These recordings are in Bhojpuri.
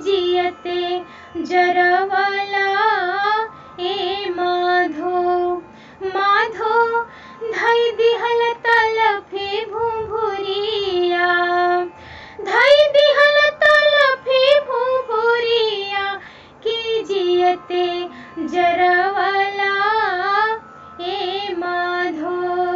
जियते जरवला ए माधो माधो धई दिहल तलफी भुभुरिया धई दिहल तलफी भुभुरिया की जियते जरवला ए माधो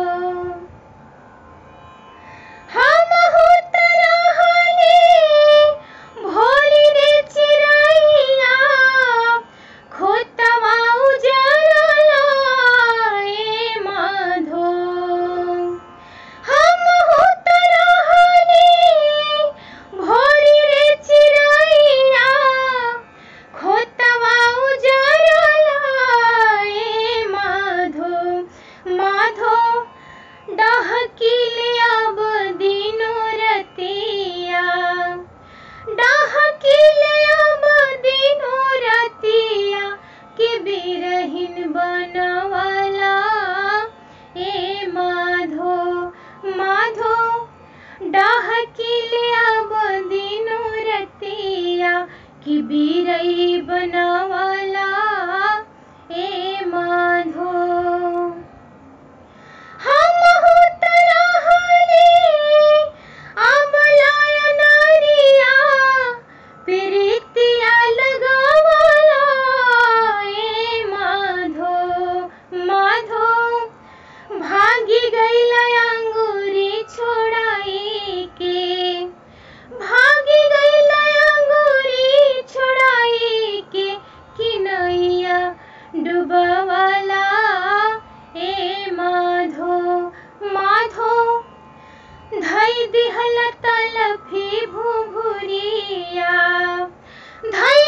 हम हो तरहले भोली रे चिरैया खोतवा उजरला ए माधो हम हो तरहले भोली रे चिरैया खोतवा उजरला ए माधो माधो डहकिले अब दिनो रतिया डहकिले अब दिनो रतिया के बिरहिन बनवाला ए माधो माधो डहकिले अब दिनो रतिया कि बिरही बनवाला ए माधो हम हो तरहले अबलाय नारिया प्रीतिया लगावला ए माधो माधो भागी गइल अंगूरी छोड़ाई के भागी गइल अंगूरी छोड़ाई के किनैया डुबवाला ए माधो माधो धई दिहल तलफी भुभुरिया धई